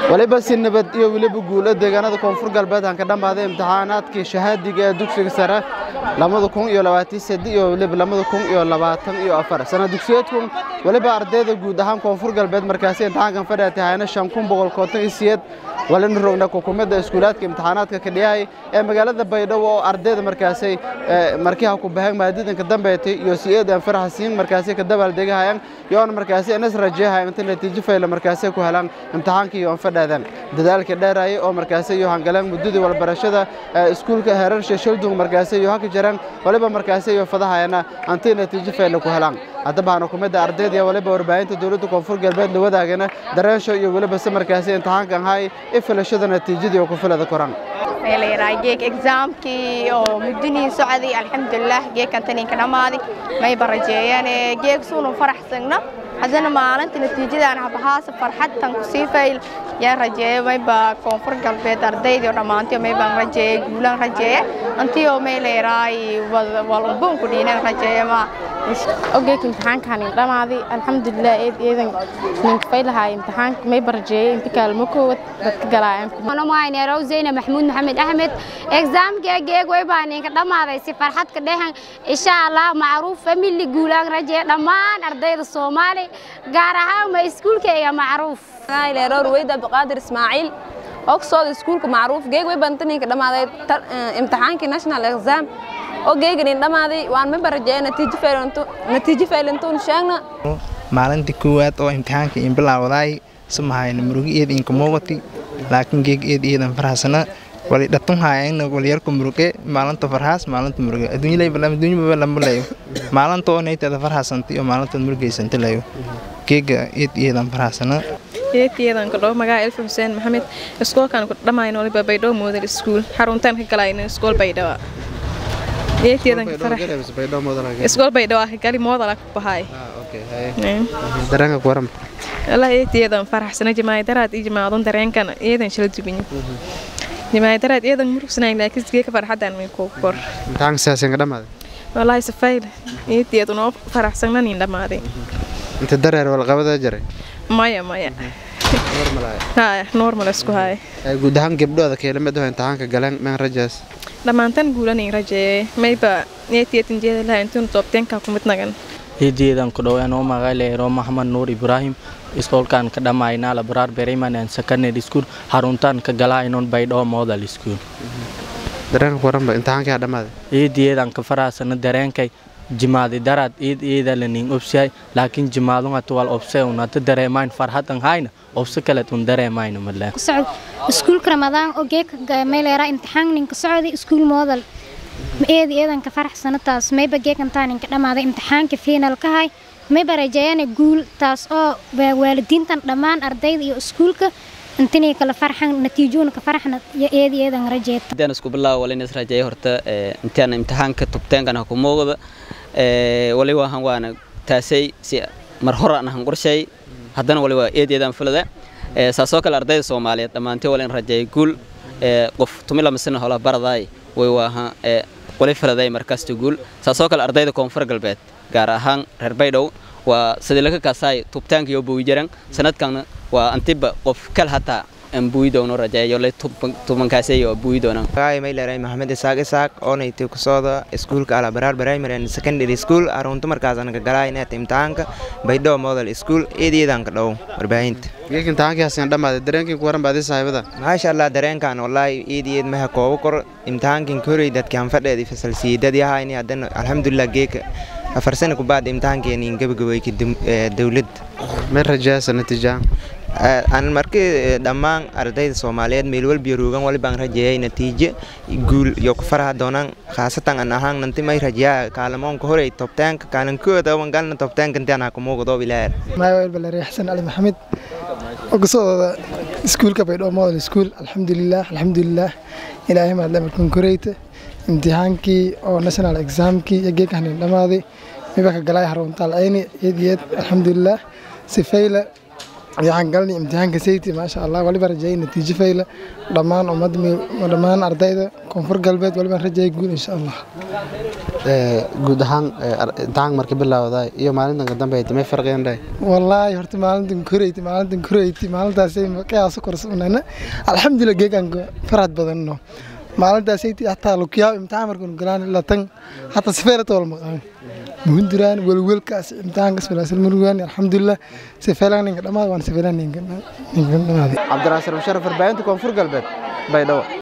waliba si nabad iyo weliba guulo deegaanada koonfur galbeed aan ka dhammaaday imtixaanaadkii shahaadiga ee dugsiga sare lamada kun iyo labaatan sedi iyo weliba lamada kun iyo labaatan iyo afar sana dugsiyeedkun weliba ardayda guud ahaan koonfur galbeed markaasi imtixaankan fadhiya tahayna shan kun boqol konton iyo siyeed walina rogna xukuumadda iskuulaadka imtixaanaadka ka dhiyahay ee magaalada baydhabo oo ardayda markaasay markii ha ku baheen maadidanka dambeetay iyo siyeedan faraxsiin markaasi ka dabaaldegahayan yoona markaasi inas rajeehayan inta natiijo fayla markaasi ku helaan imtixaankii iyo fadhaadan dadaalka dheerayay oo markaasi iyo hangalaan muddadii walbarashada iskuulka heerar shashaldung markaasi iyo haka jiraan waliba markaasi iyo fadahayana antii natiijo fayla ku helaan haddaba hana kumidda ardayda waliba warbaahinta dowladda koonfur galbeed la wadaagana dareensho iyo weliba se markaasi imtixaankan hay i filashada natiijadii oo ku filada koran geeg exaamkii oo muddinii socday alxamdulilah geegkan taninka dhammaaday mayba rajeeyaan geeg suunu faraxsagna haddana maalinta natiijadaan habahaasa farxadtan kusii fayl yaan rajeeya mayba koonfur galbeed ardaydii oo dhammaantay maybaan rajeeya guulaan rajeeya antii oo may leeraay walunbuunku dhiinan rajeeya ma ogeek imtixaankaan dhamaaday alxamdulilah eed eedan ninka faylahaa imtixaanka may barajeeyay inta kaalmo koowad dadka galaayaan zeyna maxmuud maxamed axmed exaamka geeg way baa ninka dhammaaday si farxad ka dhehan insha allah macruuf family guulaan rajeeya dhammaan ardayda soomaali gaar ahaan ma iskuulkayga macruuf leeroor weyd abdiqaadir ismaaciil ogsooda iskuulka macruuf geeg way banta ninka dhammaaday imtixaankii national exam oo geeganin dhammaaday waan ma barajeeya natiijo faylantuun sheegna maalintii koowaad oo imtixaanka in bilaawdaay samahayna murugi eed inka muuqati laakiin geeg eed eedan farxasana wali dhatun haayana waliyarku muruge maalinta farxaas maalinta muruge adduunyaba lambalayo maalinta oo naytada farxasanti oo maalinta murugeysanta layo geega eed eedan farxasana eedkeedan ku dhow magaca elfa xuseen maxamed iskoolkan ku dhammayno waliba baydhabo moodal iskuul xaruntaan ka galayno iskool baydhaba iskool baydhabo ah gali moodala ku bahay dareenka ku waran allah eedkeedan faraxsana jamaayadaraad iyo jamaadon dareenkan eedan shala dubanyo jamaayadaraad eedan murugsanayn laakiin geeka farxadan min ku kor imtixaanka siyaasan ka dhammaaday wallaahi safayl eedkeedan oo faraxsananin dhammaaday inta dareer walqabada jaray maya maya normal isku haya guud ahaan gabdhooda keelamid oo imtixaanka galeen meen rajaas dhammaantan guulanin rajeeye mayba neetiyeetan jeeda laha intuun toobteenka ku mid nagan hijiyeedan ku dhoween oo magaleero maxamed nuur ibraahim iskoolkan ka dhammaynaa labraar bereyman and secondary school xaruntaan ka galaayinon baydhoo model school dareenka ku waranba imtixaankaa dhammaaday hijiyeedan ka faraasana dareenkay jimaadi daraad iid iidalanin obsiyay laakiin jimaadungatu wal obse unata dareemayn farhadan hayna obse kaleet un dareemayna madle iskuulka ramadaan oo geeka mayleera imtixaan ninka socday iskuul moodal eedi eedanka faraxsana taas mayba geekantaa ninka dhammaaday imtixaanka fiinalka hay mayba rajeeyana guul taas oo waalidiintan dhammaan ardayda iyo iskuulka intinay kala farxan natiijoona ka farxna iyo eedi eedan rajeeta intaan isku bilaabo wala inas rajeeya horta intaan imtixaanka tubteenkan ha ku muuqda wali waahan waana taasay si mar hore aan ahan qorshay haddana wali waa eed eedaan fulada saasoo kale ardayda soomaaliyeed dhammaantay wala in rajeeya guul qof tumila masina hola baradaay way waahan wali faladay markasta guul saasoo kale ardayda koonfur galbeed gaar ahaan reer baydhow waa sidii laga kaasaay tubtaanka iyo buuyijaran sanadkan waa antiba qof kal hataa aan buuyi doono rajeeyo le tubankaasay oo buuyi doonaan magaay mayleeray maxamed isaaq isaaq oonaytay ku sooda iskuulka alabaraar primary and secondary school arunta markaasana ka galaa inaad imtixaanka baydhabo model school eedeedaan ka dhow warbaahinta geek imtixaankaasina dhammaaday dareenkii ku waran baadi saaxiibada maasha allah dareenkan wallaahi eedeed maha kooba kor imtixaankin koray dadki hanfadheedi fasalsiidadii ahayni haddana alxamdulilah geeka afar sana kubaad imtixaankeeni gabagabeyka dowladda may rajaasa natiijaan aan markii dhammaan ardayda soomaaliyeed meel walbiyo roogan walibaan rajeeyay natiijo guul iyo ku faraha doonaan khaasatan an ahaan nanti may rajeeyaa kaalamoonka horey tobtaanka kaalankooda wan galna tobtaanka intaan ha kumuuqdo bilaar maayo balari xasan ali maxamed ogasooda iskuulka baydhabo model school alxamdulilah alxamdulilah ilaahay maadle markan koreyta imtixaankii oo national examkii iyo geekahanin dhammaaday mibaka galaay haruntaal ayni iyad iyad alxamdulilah sifayla waxaan galnay imtixaanka sayti maasha allah waliba rajeeyay natiijo fayla dhammaan ummadda dhammaan ardayda koonfur galbeed waliba rajeeyay guul insha allah guud ahaan imtixaanka marka bilowday iyo maalintan ka dambe may farqeen dhahay wallaahi horta maalintan koreyti maalintan koreyti maalintaasay qiyaaso korsanayna alxamdulilah geegaan farad badanno maalintaasay hataa lukiyaa imtixaan markaan galaan ilaa tan hataa sifeelata wal maqaan muhunduraan welwelkaas imtixaankas walaasal murugaan alxamdulilah sifeelaan ninka dhammaad waan sifeelaan ninka dhamaaday cabdiraasir musharaf warbaahinta koonfur galbeed baydhabo